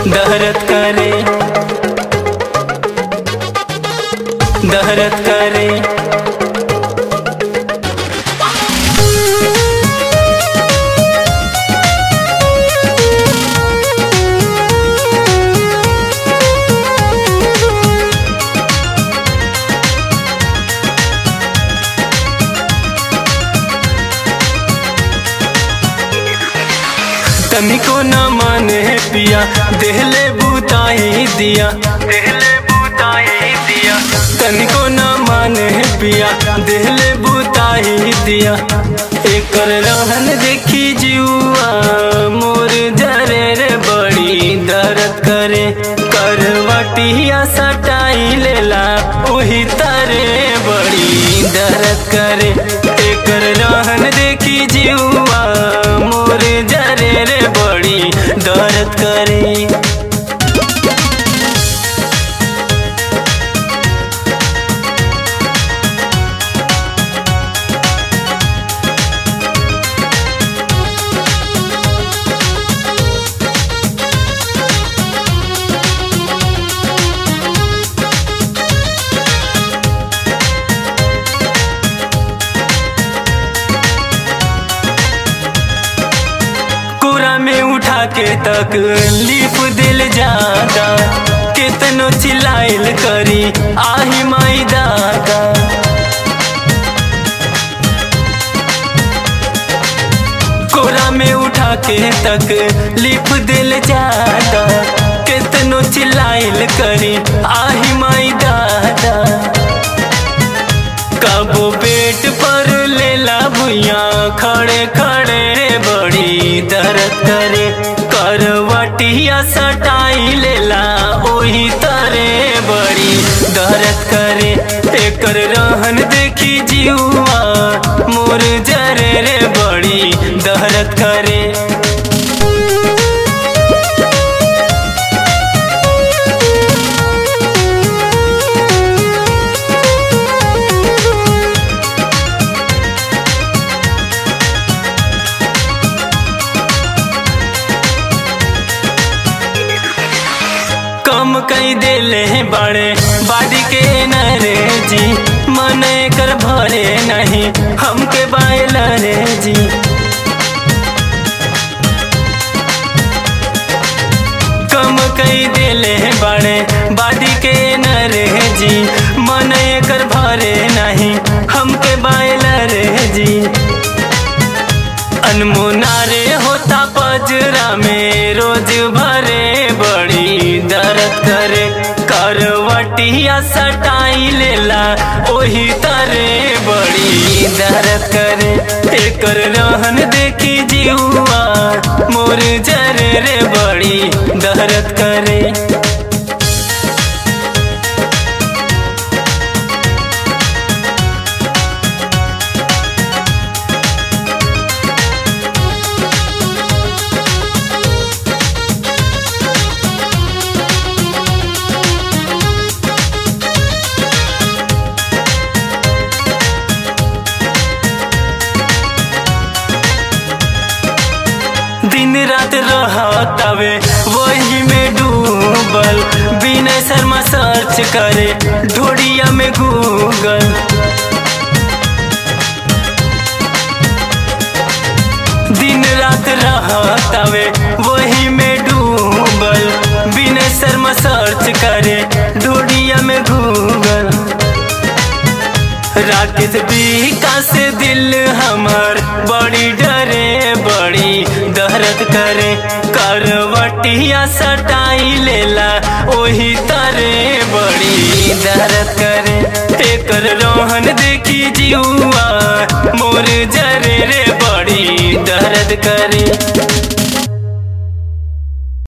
दहरत करे दहरत करे तनिको न माने पिया देहले बुताई दिया देहले बुताई दिया तनिको न माने पिया देहले बुताई दिया एकर रहन देखी जुआ मोर जरे रे बड़ी दर्द करे करवटिया सटाई लेला ओही तरे बड़ी दर्द करे एकर रहन देखी जुआ मोर जरे रे बड़ी दर्द करे कोरा में उठा के तक लीप दिल जाता कितनो चिल्लाइल करी आही माई दादा कोरा में उठा के तक लिप दिल जाता कितनो चिल्लाइल करी आही माई दादा कबो पेट पर लेला भुइया खड़े खड़े बड़ी दर्द करे करवटिया सटाई लेला ओही तरे बड़ी दर्द करे एकर रहन देखी जीवा मोर जरे रे बड़ी दर्द करे कम कई देले बड़े बाडी के नरे जी मन कर भरे नहीं हमके बायल रे जी कम कई देले बड़े बाडी के नरे जी मन कर भरे नहीं हमके बायल रे जी अनमुना रे होता पजरा में रोज भरे बड़ी दर्द करे करवटिया सटाई लेला ओही तरे बड़ी दर्द करे एकर रहन देखी जीवा मोर जरे रे बड़ी दर्द करे दिन रात रहतावे वही में डूबल बिना शर्मा सर्च करे ढोड़िया में गूगल दिन रात रहतावे वही में डूबल बिना शर्मा सर्च करे ढोड़िया में गूगल राकेश बीका से दिल हमर बड़ी डरे बड़ी दर्द करे करवटिया सटाई लेला ओही तरे बड़ी दर्द करे एकर रोहन देखी जीवा मोर जरे रे बड़ी दर्द करे